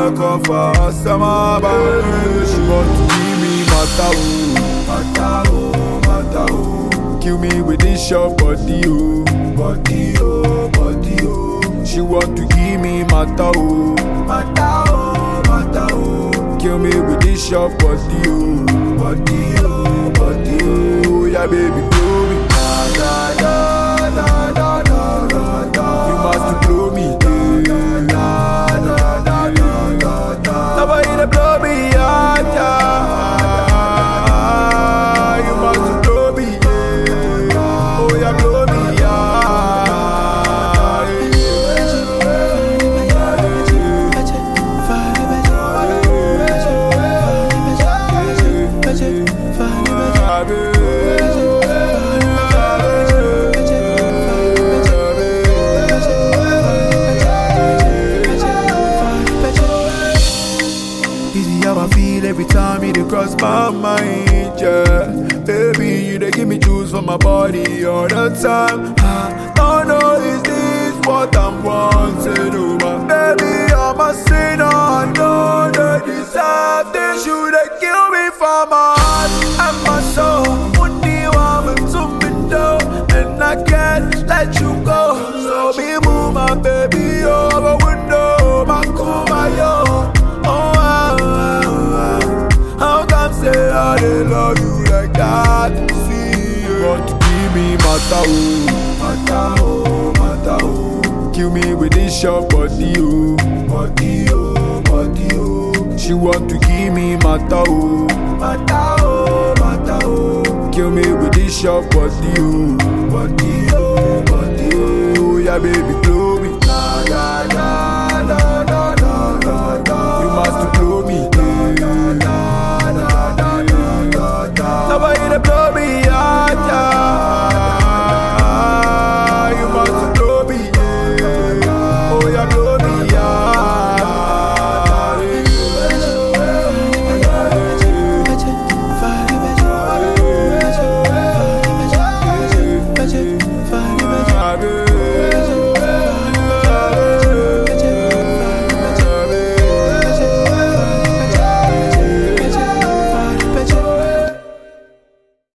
back off her summer band. She want to give me mata oh, mata oh, mata oh. Kill me with this short body oh, body oh, body oh. She want to give me mata oh, mata oh, mata oh. Kill me with this short body oh, body oh, body oh. Yeah baby blow me, da da da da da da da da. You must blow me, yeah. da da da da da da. Nobody to blow me, yeah, yeah. You must blow me, yeah. Oh yeah, blow me, This is how I feel every time you dey cross my mind, yeah. Baby, you dey give me juice for my body all the time. I don't know is this what I'm wanting, oh my baby, I'm a sinner. I know they deserve this. You dey kill me for my heart and my soul. Only one to me though, and I can't let you go. So be move my baby over window, my my yo. Oh, ah, ah, ah. how come say I dey love you like that? See, you want to give me mata oh, mata oh, mata oh. Kill me with this short body oh, body oh, body oh. She want to give me mata oh, mata oh, mata oh. Kill me with this short body oh, body oh, body oh. Yeah, baby,